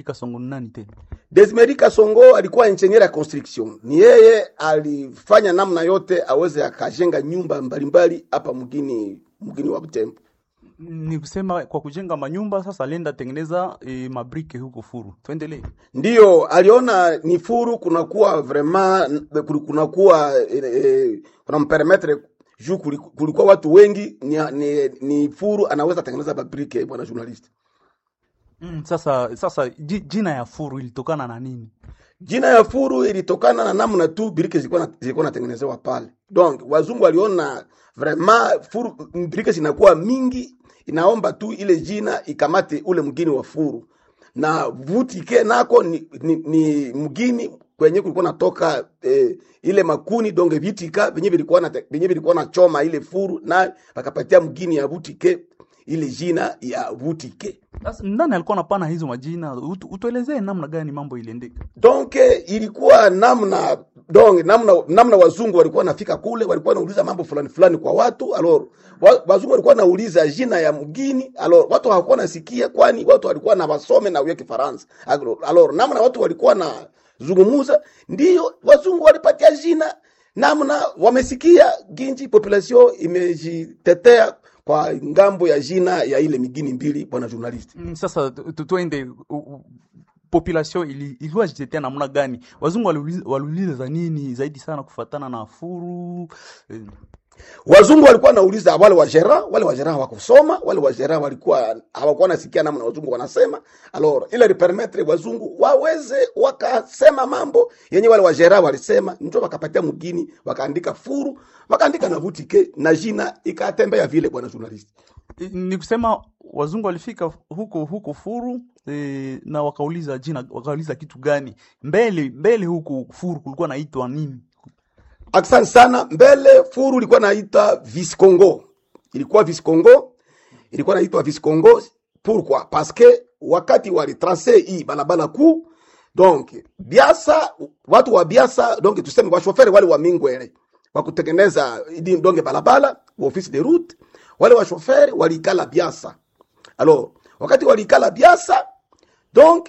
Kasongo ni nani tena? Desmeri Kasongo alikuwa engineer ya construction, ni yeye alifanya namna yote aweze akajenga nyumba mbalimbali hapa mgini mgini wa Butembo. Ni kusema kwa kujenga manyumba sasa alienda tengeneza e, mabrike huko Furu. Tuendelee. Ndiyo aliona ni furu kunakuwa vraiment kunakuwa eh, eh, kuna mperemetre juu kuli- kulikuwa watu wengi ni, ni, ni furu anaweza tengeneza babrike bwana journalist. Mm, sasa sasa ji- jina ya Furu ilitokana na nini? Jina ya furu ilitokana na namna tu birike zilikuwa na- zilikuwa natengenezewa pale. Donc wazungu waliona vraiment furu birike zinakuwa mingi, inaomba tu ile jina ikamate ule mgini wa furu, na vutike nako ni, ni, ni mgini kwenye kulikuwa natoka eh, ile makuni donge vitika venye vilikuwa na venye vilikuwa na choma ile furu na wakapatia mgini ya vutike ile jina ya vutike. Sasa nani alikuwa anapana hizo majina? Utu, utuelezee namna gani mambo iliendeka. donc ilikuwa namna donc namna namna wazungu walikuwa wanafika kule walikuwa wanauliza mambo fulani fulani kwa watu alors wa, wazungu walikuwa wanauliza jina ya mgini alors watu hawakuwa nasikia kwani watu walikuwa na wasome na uye kifaransa alors alors, namna watu walikuwa na zungumuza ndiyo wazungu walipatia jina namna wamesikia ginji population imejitetea kwa ngambo ya jina ya ile migini mbili bwana journalist Mm, Sasa tu- tu- tuende u- u- population ili ilikuwa jitetea namna gani? Wazungu waliuliza waliuliza nini zaidi sana kufatana na Furu? Eh, wazungu walikuwa wanauliza wale wajera wale wajera hawakusoma wale wajera walikuwa hawakuwa nasikia namna wazungu wanasema alors ile lipermetre wazungu waweze wakasema mambo yenye wale wajera walisema njo wakapatia mgini wakaandika furu wakaandika na vutike na jina ikatembea vile bwana journalist ni kusema wazungu walifika huko huko Furu e, na wakauliza jina, wakauliza kitu gani mbele mbele huko Furu kulikuwa naitwa nini? Asante sana. Mbele furu ilikuwa naita Viscongo, ilikuwa Viscongo, ilikuwa naitwa Viscongo. Pourquoi? Parce que wakati walitrace hii balabala kuu, donc Biasa, watu wa Biasa, donc tuseme washoferi wale wa Mingwele wa kutengeneza idi donge balabala wa office de route, wale washoferi walikala Biasa. Alors wakati walikala Biasa, donc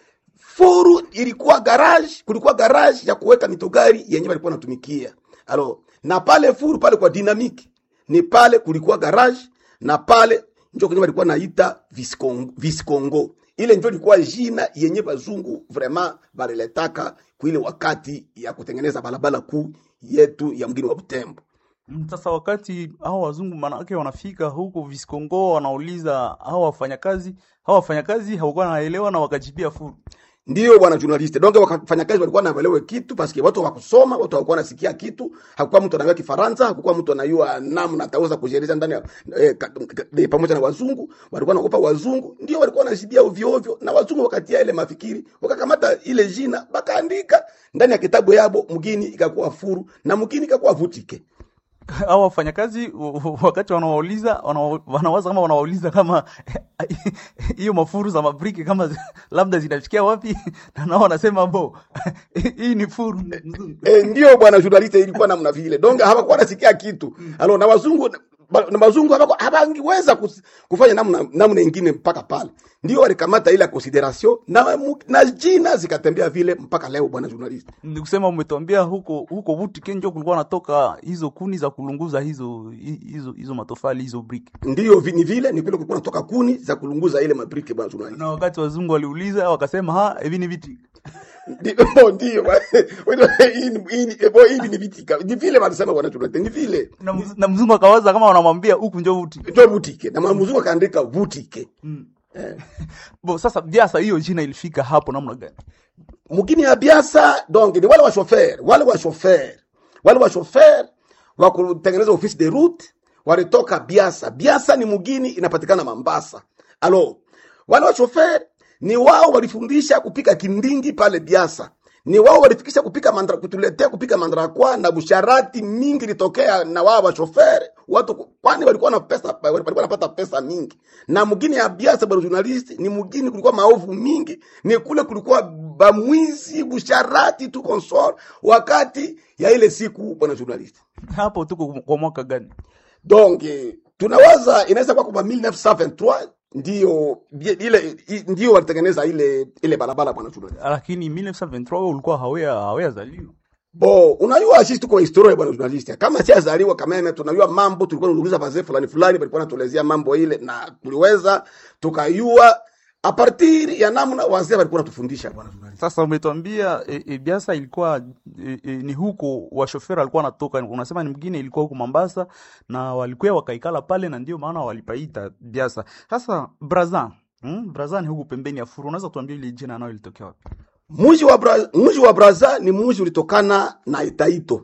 furu ilikuwa garage, kulikuwa garage ya kuweka mitogari yenye walikuwa natumikia. Alo, na pale furu pale kwa dynamique ni pale kulikuwa garage na pale njo kwenye walikuwa naita Viscongo, Viscongo. Ile njo ilikuwa jina yenye bazungu vraiment baliletaka kuile wakati ya kutengeneza barabara kuu yetu ya mgini wa Butembo. Mm, Sasa wakati hao wazungu manake wanafika huko Viscongo, wanauliza hao wafanyakazi, hao wafanyakazi hawakuwa wanaelewa na wakajibia Furu. Ndio bwana journalist. Donc wafanyakazi walikuwa wanaelewa kitu paske watu hawakusoma, watu hawakuwa nasikia kitu. Hakukuwa mtu anajua Kifaransa, hakukuwa mtu anajua namna ataweza kujieleza ndani ya eh, ka- ka- eh, pamoja na wazungu. Walikuwa wanaogopa wazungu, ndio walikuwa wanashibia ovyo ovyo, na wazungu wakatia ile mafikiri, wakakamata ile jina, bakaandika ndani ya kitabu yabo, mgini ikakuwa furu na mgini ikakuwa vutike. hao wafanyakazi w- w- wakati wanawauliza wana- wanawaza kama wanawauliza kama hiyo mafuru za mabriki kama zi- labda zinafikia wapi, na nao wanasema bo hii ni furu mzungu. E, ndio bwana journalist, ilikuwa namna vile. Donc hawakuwa nasikia kitu. Alo na wazungu ba- na wazungu hawaku- hawangiweza kus- kufanya namna namna ingine mpaka pale. Ndio walikamata ile consideration na mu- na jina zikatembea vile mpaka leo bwana journalist. Ni kusema umetuambia huko huko Butike njo kulikuwa natoka hizo kuni za kulunguza hizo hi- hizo hizo matofali hizo brick. Ndio vi- ni vile ni vile kulikuwa natoka kuni za kulunguza ile mabriki bwana journalist. Na wakati wazungu waliuliza wakasema ha hivi ni viti. Ndio ndio. Hii ni- hii ni ebo hii ni vitika. Ni vile wanasema bwana journalist. Ni vile. Na, mz- na mzungu akawaza kama wanamwambia huku njo vuti. Ndio butike. Na mzungu akaandika butike. Bo sasa biasa hiyo jina ilifika hapo namna gani? mugini ya biasa donc ni wale wa shofer wale wa shofer wale wa shofer wa kutengeneza office de route walitoka biasa biasa ni mugini inapatikana mambasa alo wale wa shofer ni wao walifundisha kupika kindingi pale biasa ni wao walifikisha kupika mandra, kutuletea kupika mandrakwa na busharati mingi litokea na wao wa shofer watu kwani walikuwa na pesa walikuwa wanapata pesa mingi na mugini ya biasa bwana journalist ni mugini kulikuwa maovu mingi ni kule kulikuwa bamwizi busharati tu consort wakati ya ile siku bwana journalist Hapo tuko kwa mwaka gani? donc eh, tunawaza inaweza kuwa kwa 1923 ndio ile i- ndio walitengeneza ile ile barabara bwana journalist lakini 1923 wewe ulikuwa hawea hawea zaliwa bo unajua sisi tuko historia bwana journalist kama si azaliwa kama tunajua mambo tulikuwa tunauliza wazee fulani fulani walikuwa natuelezea mambo ile na tuliweza tukayua a partir ya namna wazee walikuwa natufundisha bwana journalist sasa umetuambia e, e, biasa ilikuwa e, e, ni huko washoferi alikuwa anatoka unasema ni mgine ilikuwa huko Mombasa na walikuwa wakaikala pale na ndio maana walipaita biasa sasa braza hmm? braza ni huku pembeni ya furu unaweza tuambia ile jina nayo ilitokea wapi mji wa Bra, mji wa Braza ni mji ulitokana na Etaito.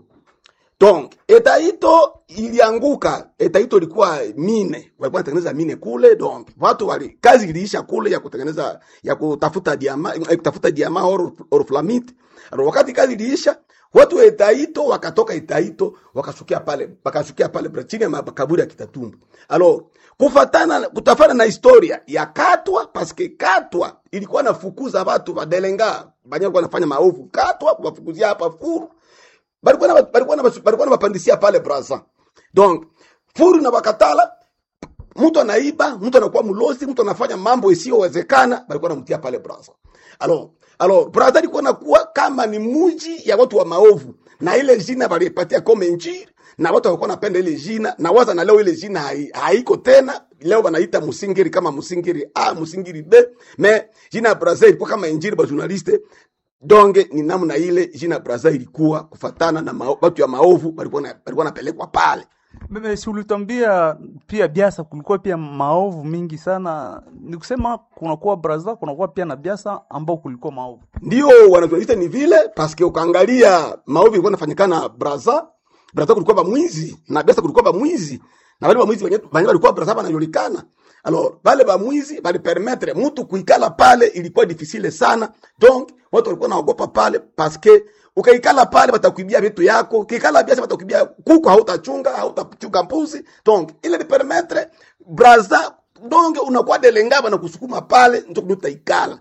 Donc Etaito ilianguka. Etaito ilikuwa mine, walikuwa wanatengeneza mine kule. Donc watu wali kazi iliisha kule ya kutengeneza ya kutafuta diama, ya kutafuta diama or, or flamite. Alors wakati kazi iliisha, watu wa Etaito wakatoka Etaito wakashukia pale, wakashukia pale Bra- chini ya makaburi ya Kitatumba. Alors kufatana kutafana na historia ya Katwa paske Katwa ilikuwa nafukuza watu badelenga banya walikuwa nafanya maovu Katwa kuwafukuzia hapa furu balikuwa na balikuwa na balikuwa na bapandisia pale Brazza donc furu na bakatala mtu anaiba mtu anakuwa mlosi mtu anafanya mambo isiyowezekana balikuwa namtia pale Brazza alors alors Brazza ilikuwa nakuwa kama ni muji ya watu wa maovu na ile jina balipatia kama injili na watu walikuwa napenda ile jina na waza na leo ile jina hai, haiko tena leo wanaita musingiri kama musingiri a musingiri b me jina ya Brazza ilikuwa kama injili ba journaliste donge ni namna ile jina Brazza ilikuwa kufatana na mao, watu ya maovu walikuwa na- walikuwa napelekwa pale Meme, si ulitwambia pia biasa kulikuwa pia maovu mingi sana ni kusema kunakuwa braza kunakuwa pia na biasa ambao kulikuwa maovu ndio wanatualita ni vile paske ukaangalia maovu ilikuwa nafanyikana Brazza Brazza kulikuwa ba mwizi na Biasa kulikuwa ba mwizi na wale ba mwizi wenye wenye walikuwa Brazza wanajulikana alors wale ba mwizi bali permettre mtu kuikala pale ilikuwa difficile sana donc watu walikuwa naogopa pale paske ukaikala pale batakuibia vitu yako ukikala biasa batakuibia kuku hautachunga hautachunga mbuzi donc ile ni permettre Brazza donc unakuwa delengaba na kusukuma pale ndio utaikala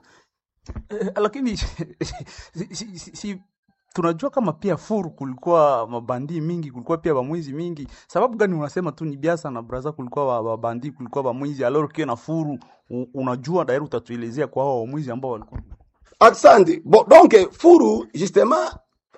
Eh, lakini si, si, si, si, tunajua kama pia furu kulikuwa mabandi mingi kulikuwa pia bamwizi mingi sababu gani unasema tu ni biasa na braza kulikuwa ba- babandi kulikuwa bamwizi alors que na furu u- unajua dairi utatuelezea kwa hao wamwizi ambao walikuwa Asante. Bon, donc furu justement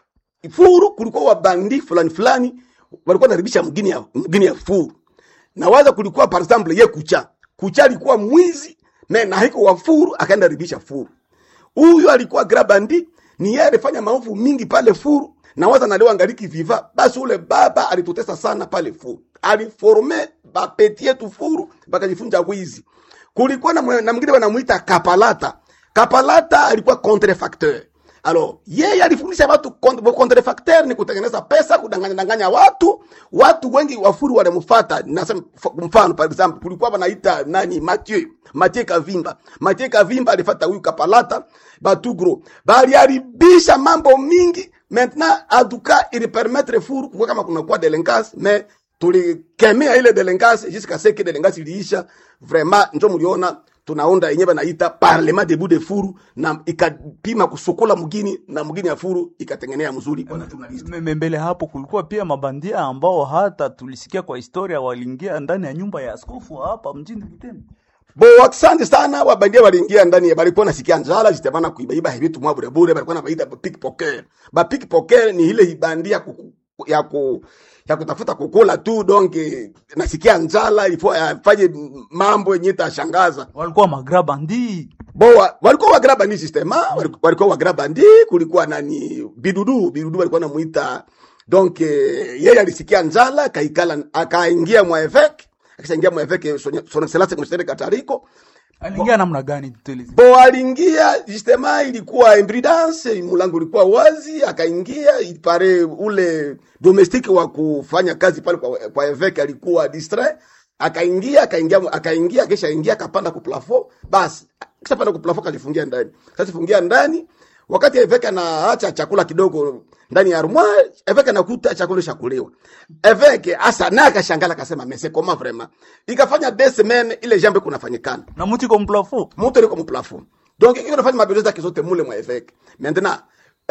furu kulikuwa wabandi fulani fulani walikuwa naribisha mgini ya mgini ya furu. Na waza kulikuwa par exemple ye kucha. Kucha alikuwa mwizi me na hiko wa furu akaenda ribisha furu. Huyu alikuwa grabandi ni yeye alifanya maovu mingi pale furu na waza na leo angaliki viva basi ule baba alitutesa sana pale furu. Aliforme bapeti yetu furu bakajifunza wizi. Kulikuwa na, mwe- na mwingine wanamuita Kapalata. Kapalata alikuwa contrefacteur. Alors, yeye alifundisha watu kont- contrefacteur ni kutengeneza pesa, kudanganya danganya watu. Watu wengi wafuru walimfuata. Nasema f- mfano par exemple, kulikuwa wanaita nani Mathieu, Mathieu Kavimba. Mathieu Kavimba alifuata huyu Kapalata, Batugro. Baliharibisha mambo mingi. Maintenant, en tout cas, il permettre furu kwa kama kuna kwa delinquance, mais tulikemea ile delinquance jusqu'à ce que delinquance iliisha. Vraiment, njo mliona tunaunda yenyewe banaita parlement debout de furu na ikapima kusukula mgini na mgini ya furu ikatengenea mzuri bwana journalist. Meme- mbele hapo kulikuwa pia mabandia ambao hata tulisikia kwa historia waliingia ndani ya nyumba ya askofu wa hapa mjini Butembo Bo asante sana wabandia waliingia ndani ya balikuwa nasikia njala jitabana kuibaiba vitu mwa bure bure balikuwa nabaita ba pickpocket. Ba pickpocket ni ile ibandia kuku, ya ku ya kutafuta kukula tu donc eh, nasikia njala ifo afanye mambo yenye itashangaza. walikuwa magrabandi Bo wa- walikuwa wagraba ni sistema waliku- walikuwa wagraba ndi kulikuwa nani bidudu bidudu walikuwa namuita donc eh, yeye alisikia njala akaikala akaingia mwa evêque akishaingia mwa evêque son son excellence mshere Katariko aliingia namna gani tueleze bo aliingia justement ilikuwa imprudence mulango ulikuwa wazi akaingia ipare ule domestique wa kufanya kazi pale kwa, kwa evêque alikuwa distrait akaingia akaingia akaingia kisha ingia akapanda ku plafond basi kisha panda ku plafond kajifungia ndani sasa fungia ndani wakati evêque anaacha chakula kidogo ndani ya armoire evêque anakuta chakula chakuliwa evêque asa naye akashangala akasema mais c'est comment vraiment ikafanya deux semaines ile jambo kunafanyikana na muti kwa mplafo moto liko mu plafond donc iko nafanya mabezo zake zote mule mwa evêque maintenant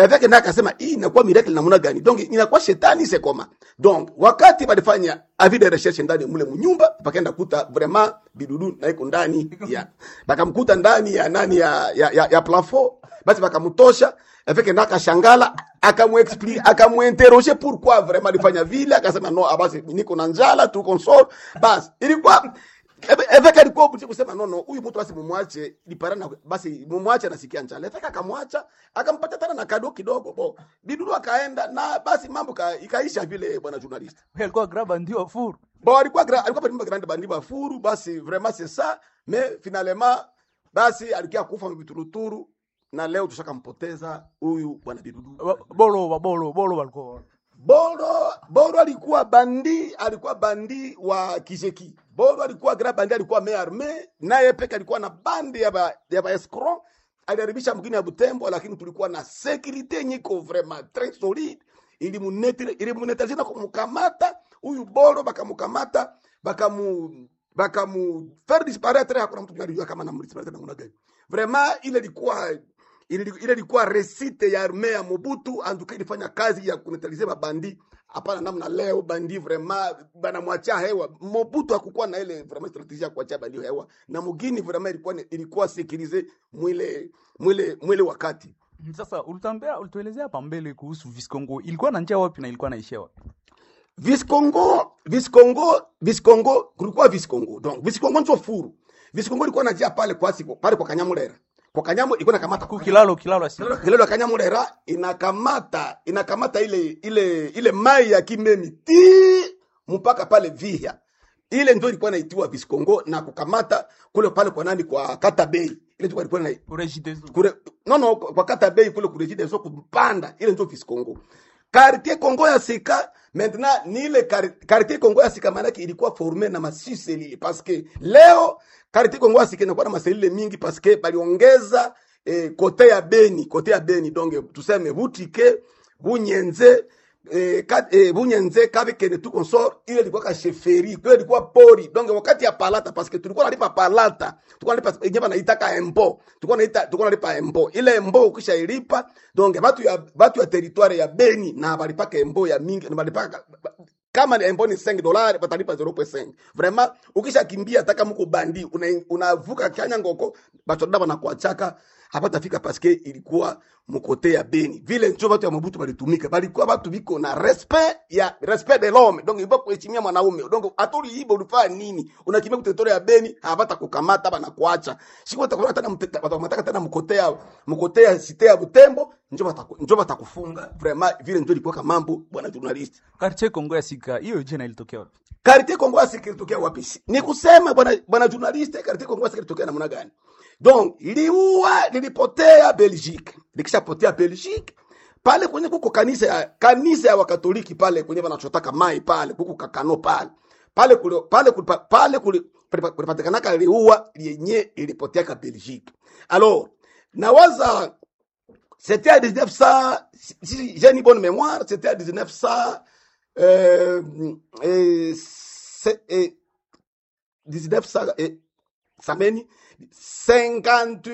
Eveke naye akasema hii inakuwa miracle namna gani? Donc inakuwa shetani c'est comment? Donc wakati balifanya avis de recherche ndani mule munyumba, bakaenda kuta vraiment bidudu na iko ndani ya bakamkuta ndani ya nani ya ya, ya, ya plafond, basi bakamtosha. Eveke naye akashangala, akamuexplique akamuinterroger pourquoi vraiment alifanya vile, akasema no, ah, basi niko na njala tu console. Basi ilikuwa Ebe- Eveka alikuwa mtu kusema no no, huyu mtu basi mumwache liparana, basi mumwache anasikia njala. Etaka akamwacha akampatia tena na kado kidogo bo, bidudu akaenda na basi mambo ka, ikaisha vile, bwana journalist. Huyo alikuwa graba ndio furu. Bon, alikuwa gra, alikuwa palimba grande bandi bafuru, basi vraiment c'est ça, mais finalement basi alikia kufa mbituruturu na leo tushakampoteza huyu bwana bidudu. Ba- Bolo ba- bolo bolo walikuwa. Boro Boro alikuwa bandi, alikuwa bandi wa Kijeki. Boro alikuwa grand bandi, alikuwa me arme, naye peke alikuwa na bandi ya ba, ya ba escroc. Aliharibisha mgini ya Butembo, lakini tulikuwa na security yenye iko vraiment très solide. Ilimunetire ilimunetire na kumkamata huyu Boro, bakamkamata bakamu bakamu faire disparaître, hakuna mtu anajua kama namdisparaître namna gani. Vraiment ile ilikuwa ile ile ilikuwa resite ya arme ya Mobutu anduka ilifanya kazi ya kunetalize mabandi. Hapana namna leo bandi vraiment banamwachia hewa. Mobutu hakukuwa na ile vraiment strategia ya kuachia bandi hewa, na mugini vraiment ilikuwa ilikuwa sekirize mwile mwile mwile wakati Sasa ulitambea ulituelezea hapa mbele kuhusu Viscongo. Ilikuwa na njia wapi na ilikuwa naishia wapi? Viscongo, Viscongo, Viscongo, kulikuwa Viscongo. Donc Viscongo ndio furu. Viscongo ilikuwa najia pale kwa siku, pale kwa Kanyamulera. Kwa Kanyamu ilikuwa nakamata Ku kilalo kilalo asi. Kilelo Kanyamulera inakamata inakamata ile ile ile mai ya Kimemi ti mpaka pale Vihya. Ile ndio ilikuwa naitiwa Viscongo na kukamata kule pale kwa nani kwa Kata Bay. Ile ndio ilikuwa na Urejidezo. kure no no kwa Kata Bay kule kurejide so kupanda ile ndio Viscongo. Quartier Congo ya Sika maintenant ni ile quar- quartier Congo ya Sika maana yake ilikuwa formé na masiselile parce que leo quartier Congo ya Sika inakuwa na maselile mingi parce que baliongeza eh, kote ya Beni, kote ya Beni donc tuseme Butike, Bunyenze eh, ka, eh, Bunyenze kabikene tu consort ile ilikuwa ka sheferi, ile ilikuwa pori. Donc wakati ya palata parce que tulikuwa nalipa palata, tulikuwa nalipa yenyewe naitaka embo. Tulikuwa naita tulikuwa nalipa embo. Ile embo ukisha ilipa donc batu ya batu ya territoire ya Beni na balipaka embo ya mingi na balipaka kama ni embo ni 5 dollars batalipa 0.5 vraiment ukisha kimbia hata kama uko bandi una- unavuka kanya ngoko batoda banakuachaka hapatafika paske ilikuwa mukote ya Beni vile njo batu ya Mobutu balitumika balikuwa batu biko na respect ya respect de l'homme donc ibo kuheshimia mwanaume donc atuli ibo ulifanya nini unakimbia kutetore ya Beni hapata kukamata bana kuacha siko takuwa tena mtaka tena mukote ya mukote ya site ya Butembo njo bataku njo batakufunga vraiment vile njo ilikuwa kama mambo bwana journalist Quartier Kongo ya Sika. Hiyo jina ilitokea wapi? Karite Kongo Asiki ilitokea wapi? Ni kusema bwana bwana journalist, Karite Kongo Asiki ilitokea namna gani? Donc liua lilipotea Belgique, likishapotea Belgique pale kwenye kuko kanisa ya kanisa ya Wakatoliki pale kwenye wanachotaka mai pale kuko kakano pale pale kule pale kule pale kule kulipatikanaka liua lenye ilipotea ka Belgique. Alors nawaza c'était à 1900 si- si j'ai une bonne mémoire, c'était à 1900 euh, et, c'est- et 1900 et sameni 50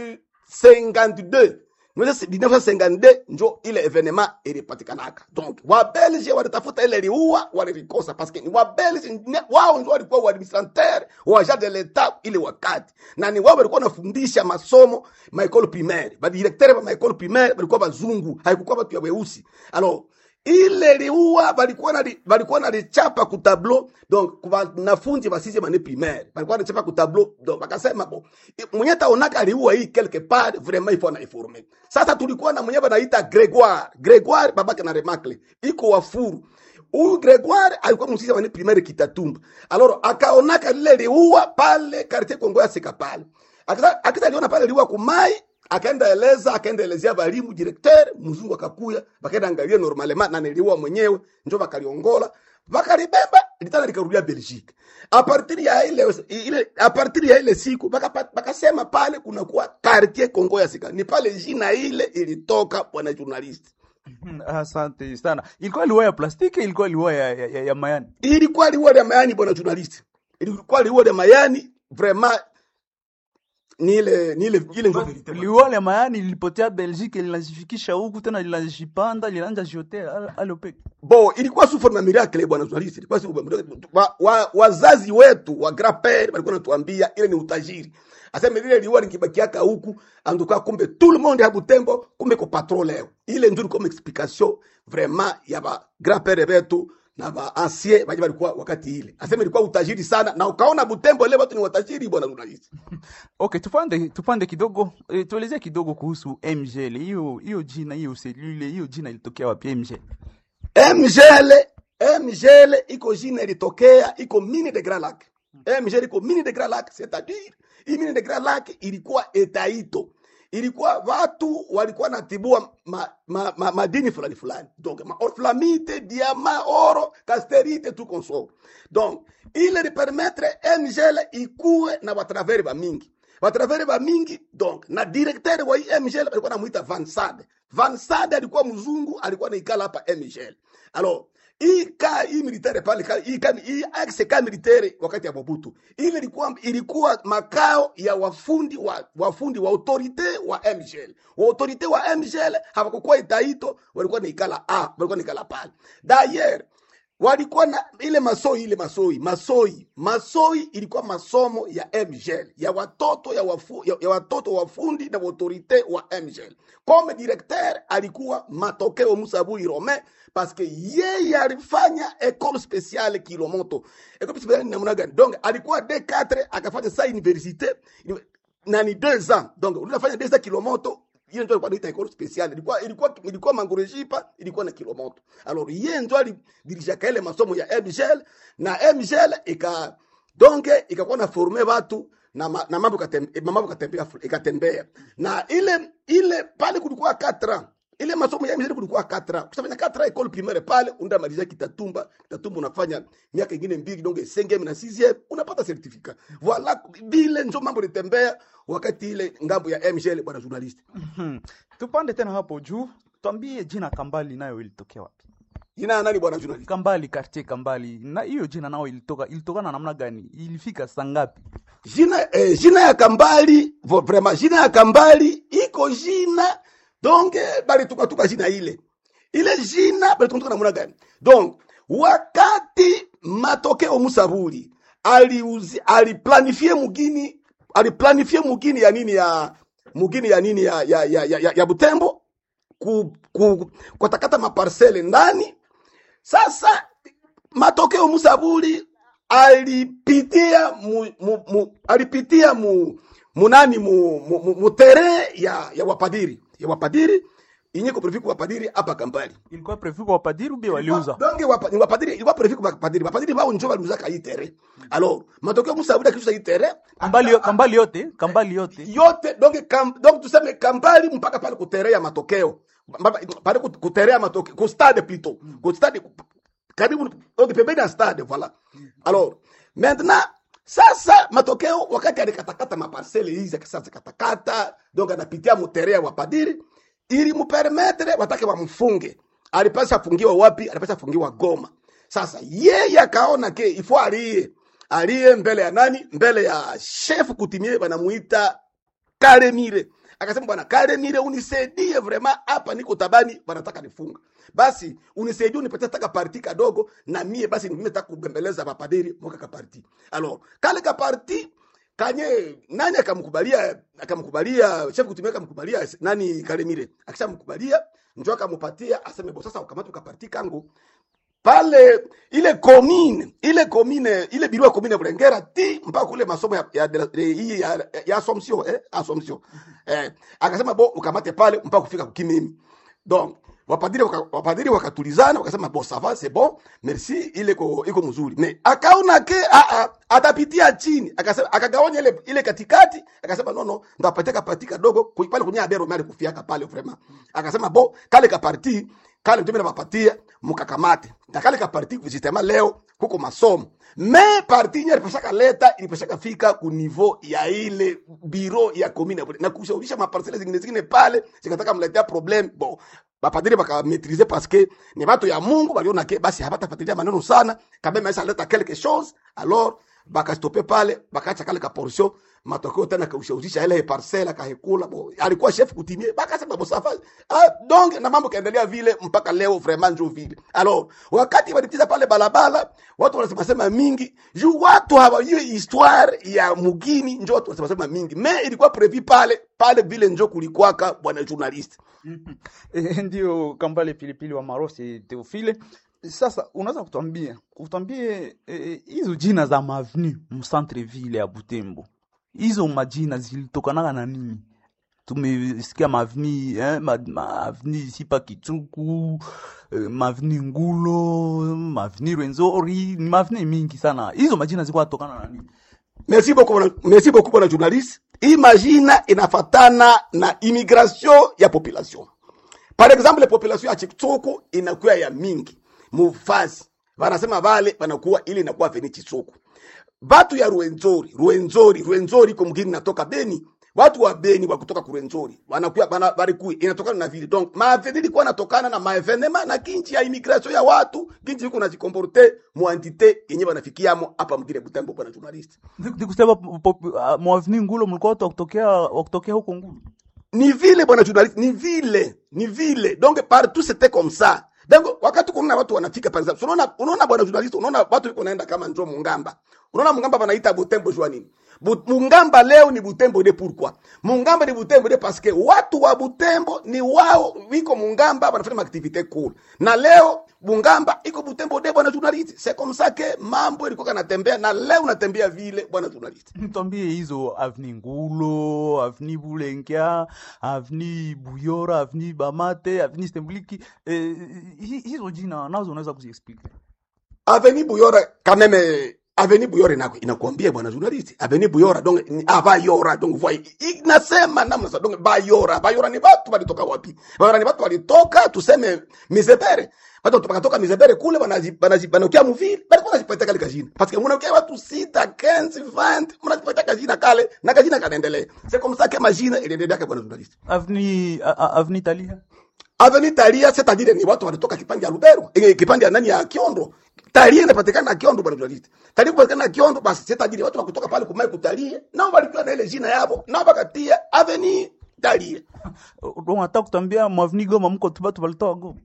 52 Unajua si- 1952 njo ile evenema ilipatikanaka donc wabelge walitafuta ile liua walilikosa paske ni wabelge ne- wao ndio walikuwa waadministrateur wa agent de l'etat ile wakati na ni wao walikuwa wanafundisha masomo maekole primaire badirektere ba maekole primaire walikuwa bazungu haikukuwa watu ya weusi alors ile liua balikuwa na balikuwa na lichapa ku tableau donc kwa wanafunzi wa sixième année primaire balikuwa na lichapa ku tableau donc bakasema bo mwenye taonaka liua hii quelque part vraiment il faut na informer sasa tulikuwa na mwenye banaita Gregoire Gregoire babake na Remakle iko wafuru huyu Gregoire alikuwa msisi wa primaire Kitatumba alors akaonaka lile liua pale quartier Kongo ya Sika pale akita akita aliona pale liua kumai akaenda eleza akaenda elezea balimu directeur mzungu akakuya bakaenda angalia normalement na niliua mwenyewe njo bakaliongola bakalibeba litana likarudia Belgique a partir ya ile ile a partir ya ile siku baka- bakasema pale kuna kuwa quartier Kongo ya Sika ni pale jina ile ilitoka bwana journalist Hmm, Asante sana. Ilikuwa liwa ya plastiki, ilikuwa liwa ya, ya, ya, ya mayani. ilikuwa liua ya mayani bwana journalist ilikuwa liua ya mayani vraiment ni ile ni ile ile ndio verite liwale mayani lilipotea belgique linajifikisha huku tena linajipanda linaanja jiotea alopeke bo ilikuwa sous forme ya miracle bwana journalist ilikuwa sous forme wa, wa, wazazi wetu wa grand père walikuwa natuambia ile ni utajiri aseme lile liwa likibakiaka huku anduka kumbe tout le monde ya Butembo kumbe ko patron leo ile ndio comme explication vraiment ya ba grand père betu na ba ancien baje walikuwa wakati ile aseme ilikuwa utajiri sana na ukaona Butembo leo watu ni watajiri bwana journalist okay tupande tupande kidogo e, tuelezee kidogo kuhusu mgl hiyo hiyo jina hiyo selule hiyo jina ilitokea wapi mgl mgele mgele iko jina ilitokea iko mini de grand lac mgele iko mini de grand lac c'est-à-dire hii mini de grand lac ilikuwa etaito ilikuwa watu walikuwa natibua ma, ma, ma, madini fulani fulani donc ma orflamite diama oro casterite tout consort donc ile li permettre mgele ikuwe na batraveri ba mingi batraveri ba mingi donc na directeur wa hii mgele alikuwa namuita Van Sade Van Sade alikuwa mzungu alikuwa naikala hapa mgele alors hii ka hii militaire pale ka- hii ka hii axe ka militaire wakati ya Mobutu ile ilikuwa ilikuwa makao ya wafundi wa wafundi wa autorite wa MGL wa autorite wa MGL hawakukuwa itaito walikuwa naikala a walikuwa naikala pale d'ailleurs walikuwa na ile masoi ile masoi masoi masoi ilikuwa masomo ya MGL ya watoto ya, wafu, ya, ya watoto wafundi na autorite wa MGL comme directeur alikuwa matokeo Musabui Romain parce que yeye alifanya école spéciale Kilomoto école spéciale ni namna gani donc alikuwa D4 akafanya sa université na ni deux ans donc unafanya deux ans Kilomoto hiyo ndio alikuwa anaita école spéciale ilikuwa ilikuwa ilikuwa mangorejipa ilikuwa na kilomoto alors yeye ndio alidirishaka ile masomo ya MGL na MGL ika donc ikakuwa na forme watu na, ma, na mambo katem- mambo katembea ikatembea na ile ile pale kulikuwa 4 ans ile masomo ya MGL kulikuwa 4 ans ukishafanya 4 ans école primaire pale unda maliza kitatumba kitatumba unafanya miaka ingine mbili donc 5e na 6e unapata certificat voilà vile ndio mambo litembea wakati ile ngambo ya MGL bwana journalist Hmm. tupande tena hapo juu twambie jina kambali nayo ilitokea wapi jina ya nani bwana journalist kambali quartier kambali na hiyo jina nao ilitoka ilitokana namna gani ilifika saa ngapi jina eh, jina ya kambali vo- vraiment jina ya kambali iko jina donc eh, balitukatuka jina ile ile jina balitukatuka namna gani donc wakati matokeo musabuli aliuzi aliplanifie mugini aliplanifie mugini ya nini ya mugini ya nini ya ya ya, ya, ya, ya Butembo ku, ku, kutakata maparsele ndani sasa matokeo Musabuli alipitia mu, mu, mu, alipitia mu, munani mu, mu, mu, mu tere ya, ya wapadiri ya wapadiri inye ko prefiku wapadiri hapa Kampali ilikuwa prevu kwa wapadiri ubi waliuza donc wapa, ni wapadiri ilikuwa prefiku wapadiri wapadiri bao njo waliuzaka hii tere alors matokeo Musabuli akisha hii tere kambali, yo- kambali yote kambali yote yote donc kam, donc tuseme kambali mpaka pale kuterea matokeo Mpaka- pale kut- kuterea matokeo ku stade plutôt ku stade karibu donc pembeni ya stade voilà alors maintenant sasa matokeo wakati alikatakata maparcele hizi akisasa zikatakata donc anapitia muterea wa padiri ili mupermetre watake wamfunge alipasa afungiwa wapi alipasa afungiwa goma sasa yeye akaona ke ifo aliye aliye mbele ya nani mbele ya chef kutimie wanamuita Karemire. Akasema bwana Karemire, unisaidie vraiment, hapa niko tabani, wanataka nifunga. Basi unisaidie, unipatie taka parti kadogo, na mie basi mimi nataka kubembeleza mapadiri mwaka ka parti. Alors kale ka parti kanye nani akamkubalia, akamkubalia chef kutumia, akamkubalia nani Karemire, akishamkubalia njoo akamupatia, aseme bo, sasa ukamata ka parti kangu pale ile commune ile commune ile biro ya commune ya Bulengera ti mpaka kule masomo ya ya ya, hii ya, ya Assumption eh Assumption eh akasema bo ukamate pale mpaka kufika kukimimi donc wapadiri waka, wapadiri wakatulizana wakasema bo ça va c'est bon merci ile iko iko mzuri mais akaona ke a a atapitia chini akasema akagawanya ile ile katikati akasema no no ndapatia kapati kadogo ku- pale kunya abero mali kufiaka pale vraiment akasema bo kale kaparti kale ndio mimi nawapatia mkakamate na kale kaparti justement leo kuko masomo me parti nye ilipashaka leta ilipashaka fika ku niveau ya ile biro ya commune na kushawisha maparcele zingine zingine pale zikataka mletea problem bon bapadiri bakametrize parce que ni bato ya mungu baliona ke basi habatafuatilia maneno sana kabla maisha leta quelque chose alors bakastope pale bakacha kale ka portion matokeo tena kaushauzisha ile parcela kahekula bo alikuwa chef kutimie bakasema bosafa ah, donc na mambo kaendelea vile mpaka leo vraiment njo vile alors wakati walipitiza pale balabala watu wanasema sema mingi juu watu hawajui histoire ya mugini njo watu wanasema sema mingi me ilikuwa prevu pale pale vile njo kulikwaka bwana journalist Eh, ndio kambale pilipili wa marosi teofile sasa unaweza kutwambia utwambie eh, hizo jina za mavenu mcentre ville ya butembo hizo majina zilitokanaga na nini tumesikia mavni eh, ma, mavni sipa kichuku eh, mavni ngulo mavni rwenzori ni mavni mingi sana hizo majina zilikuwa tokana na nini merci beaucoup bwana- merci beaucoup bwana journalist hii majina inafatana na immigration ya population par exemple population ya chitsuku inakuwa ya mingi mufazi wanasema vale wanakuwa ili inakuwa veni chitsuku batu ya Rwenzori, Rwenzori, Rwenzori iko mgini natoka Beni. Watu wa Beni wa kutoka ku Rwenzori wanakuwa bana barikui inatokana na vile. Donc maaveni ilikuwa natokana na maevenema na kinchi ya immigration ya watu, kinchi iko najikomporte mu entite yenye wanafikiamo hapa mgine Butembo bwana journalist. nikusema mwavni ngulo mlikuwa watu wakutokea wakutokea huko ngulo Ni vile bwana journalist, ni vile, ni vile. Donc partout c'était comme ça. Donc wakati kuna watu wanafika par exemple, unaona unaona bwana journalist, unaona watu iko naenda kama njo Mungamba. Unaona Mungamba wanaita Butembo jua nini? Bu, Mungamba leo ni Butembo de pourquoi? Mungamba ni Butembo de parce que watu wa Butembo ni wao wiko Mungamba wanafanya activite cool. Na leo Mungamba iko Butembo de bwana journalist. C'est comme ça que mambo ilikuwa kanatembea na leo unatembea vile bwana journalist. Nitwambie hizo avni Ngulo, avni Bulengia, avni Buyora, avni Bamate, avni Stembliki, eh, hi- hizo jina nazo unaweza kuziexplique. Aveni Buyora quand même Aveni Buyora inaku- inakuambia bwana journalist. Aveni Buyora donc ni abayora donc voi inasema namna sa donc bayora. Bayora ni watu walitoka wapi? Bayora ni watu walitoka tuseme Mizebere. Watu wakatoka Mizebere kule wanaji wanaji wanaokia muvili. Bali kwa najipatia kale kajina. Parce que mnaokia watu sita, 15, 20, mnajipatia kajina kale na kajina kanaendelea. C'est comme ça que majina iliendelea kwa bwana journalist. Avni a- a- avni Talia. Avenue Taria c'est-à-dire ni watu walitoka kipande ya Lubero, eh, kipande ya nani ya Kiondo. Taria inapatikana na Kiondo bwana journalist. Taria kupatikana na Kiondo basi c'est-à-dire watu wakutoka pale kumai kutalia, nao walikuwa na ile jina yao, nao wakatia Avenue Taria. Don hata kutambia mwavni Goma mko tu watu walitoa Goma.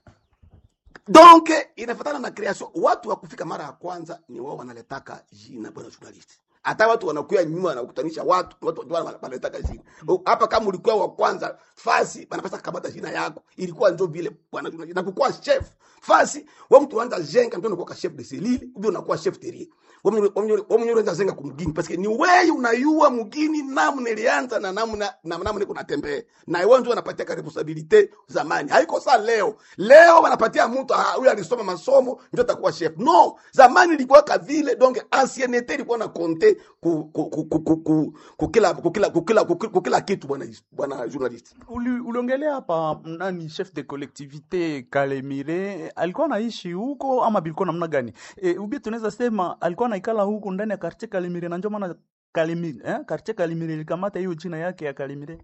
Donc inafatana na creation. Watu wa kufika mara ya kwanza ni wao wanaletaka jina bwana journalist. Hata watu wanakuya nyuma wanakutanisha watu, watu ndio wana- wanaletaka jina. O, Hapa kama ulikuwa wa kwanza fasi wanapasa kukamata jina yako. Ilikuwa ndio vile bwana journalist. Na kukuwa chef fasi, wewe mtu unaanza jenga ndio unakuwa chef de selili, ndio unakuwa chef terrier. Wewe wewe wewe unaanza jenga kumgini parce que ni wewe unayua mgini namna ilianza na namna na namna niko natembea. Na wewe ndio unapatia ka responsibility zamani. Haiko saa leo. Leo wanapatia mtu ah, huyu alisoma masomo ndio atakuwa chef. No, zamani ilikuwa ka vile donc ancienneté ilikuwa na compter ku ku ku ku ku ku- ku kila ku kila ku kila ku ku kila kitu bwana bwana journalist. Uli- Uliongelea hapa nani chef de collectivité Kalemire alikuwa anaishi huko ama bilikuwa namna gani? E, ubi tunaweza sema alikuwa anaikala huko ndani ya quartier Kalemire na ndio maana Kalemire eh quartier Kalemire ilikamata hiyo jina yake ya Kalemire.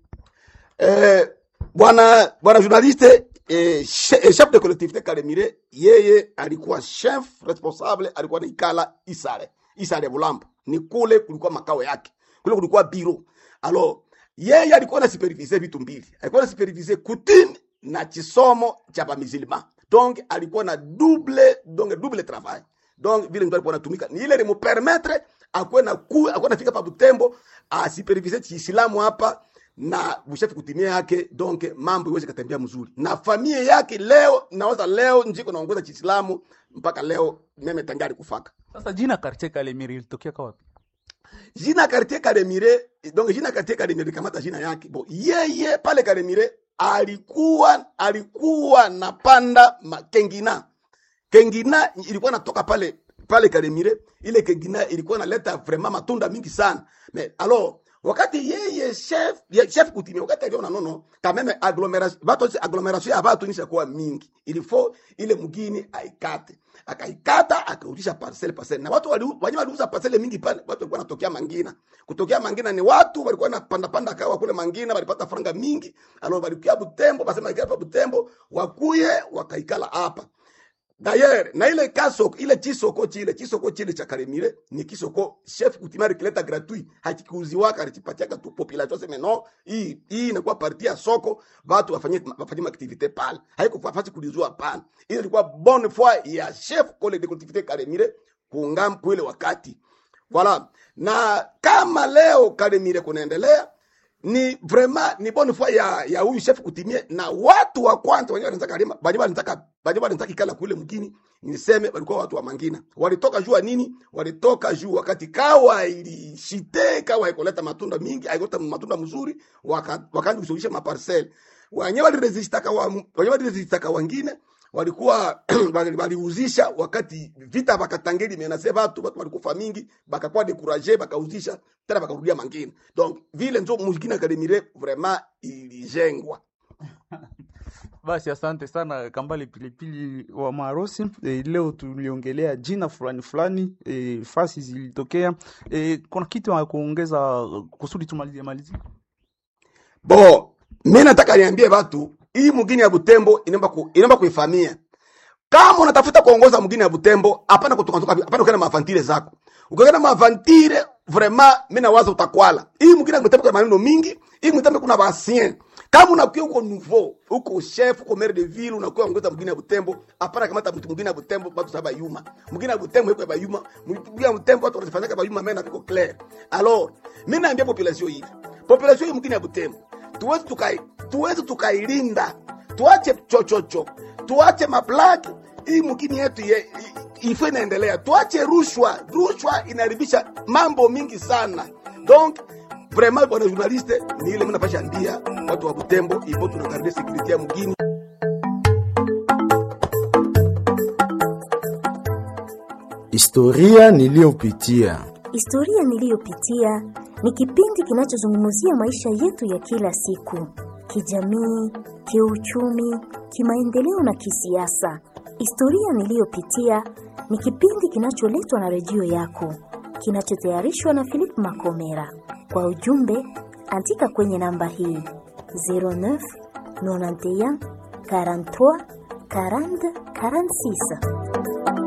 Eh, bwana bwana journaliste eh, che- eh, chef de collectivité Kalemire yeye alikuwa chef responsable alikuwa naikala Isare Isare Bulambo ni kule kulikuwa makao yake kule kulikuwa biro alors yeye alikuwa na supervise vitu mbili alikuwa na supervise kutini na chisomo cha bamizilima donc alikuwa na double donc double travail donc vile mtu alikuwa anatumika ni ile limupermettre akuwe na ku akuwe nafika pa Butembo asipervise chiislamu hapa na bushafi kutimia yake donc mambo iweze katembea mzuri na familia yake leo nawaza leo njiko naongoza chiislamu mpaka leo meme tangari kufaka Sasa jina quartier Kalemire ilitokea kwa wapi? jina quartier Kalemire donc jina quartier Kalemire kamata jina yake bo yeye pale Kalemire alikuwa alikuwa napanda ma- kengina kengina ilikuwa natoka pale pale Kalemire ile kengina ilikuwa naleta vraiment matunda mingi sana mais alors wakati yeye chef ye, chef kutimia wakati aliona nono kameme agglomeration bato agglomeration ya batu nisha kuwa mingi il faut ile mgini aikate akaikata akarudisha parcelle parcelle na watu wali wanyama waliuza parcelle mingi pale watu walikuwa wanatokea mangina kutokea mangina ni watu walikuwa wanapanda panda kawa kule mangina walipata franga mingi alors walikuwa Butembo basema ikaa Butembo wakuye wakaikala hapa D'ailleurs, na ile kasoko ile chisoko chile chisoko chile cha Karemire ni kisoko chef kutimari kileta gratuit hakikuuziwaka alichipatiaka tu population sema no hii hii inakuwa parti ya soko watu wafanye wafanye activite pale haiko fafasi kulizua pale ile ilikuwa bonne foi ya chef kole de collectivité Karemire kuungam kwile wakati voilà na kama leo Karemire kunaendelea ni vraiment ni bonne foi ya ya huyu chef kutimie na watu wa kwanza wenyewe wanataka kalima bali wanataka bali wanataka kala kule mkini niseme walikuwa watu wa mangina walitoka juu ya nini walitoka juu wakati kawa ilishite kawa ikoleta matunda mingi haikoleta matunda mzuri waka- wakaanza kusuluhisha maparcel wenyewe waliresista kawa wenyewe waliresista kawa wengine walikuwa wali- waliuzisha wakati vita bakatangeli menase batu batu walikufa mingi bakakuwa dekuraje bakauzisha tena bakarudia mangine donc vile nzo muzikini akademire vraiment ilijengwa Basi asante sana Kambale Pilipili wa Marosi. E, leo tuliongelea jina fulani fulani, e, fasi zilitokea. E, kuna kitu ya kuongeza kusudi tumalizie malizie? bo mi nataka niambie batu hii mugini ya butembo inaomba ku, inaomba kuifamia kama unatafuta kuongoza mgini ya butembo hapana kutoka hapana ukienda mavantire zako ukienda mavantire vraiment mimi nawaza utakwala hii mgini ya butembo kuna maneno mingi hii mtembe kuna basien kama unakuwa uko nouveau uko chef uko maire de ville unakuwa ongoza mgini ya butembo hapana kamata mtu mgini ya butembo watu saba yuma mgini ya butembo iko ya yuma mgini ya butembo watu wanafanya kama yuma mena viko clair alors mimi naambia population hivi population hii mgini ya butembo tuwezi tukai tuwezi tukailinda tuache chochocho tuache maplaki hii mkini yetu ye, i- ifo inaendelea tuache rushwa rushwa inaharibisha mambo mingi sana donc vraiment bwana journaliste ni ile mnapasha ndia watu wa butembo ipo tunakaribia security ya mgini Historia niliyopitia. Historia niliyopitia ni kipindi kinachozungumzia maisha yetu ya kila siku, kijamii, kiuchumi, kimaendeleo na kisiasa. Historia niliyopitia ni kipindi kinacholetwa na redio yako, kinachotayarishwa na Philip Makomera. Kwa ujumbe, andika kwenye namba hii 09 91 43 40 46.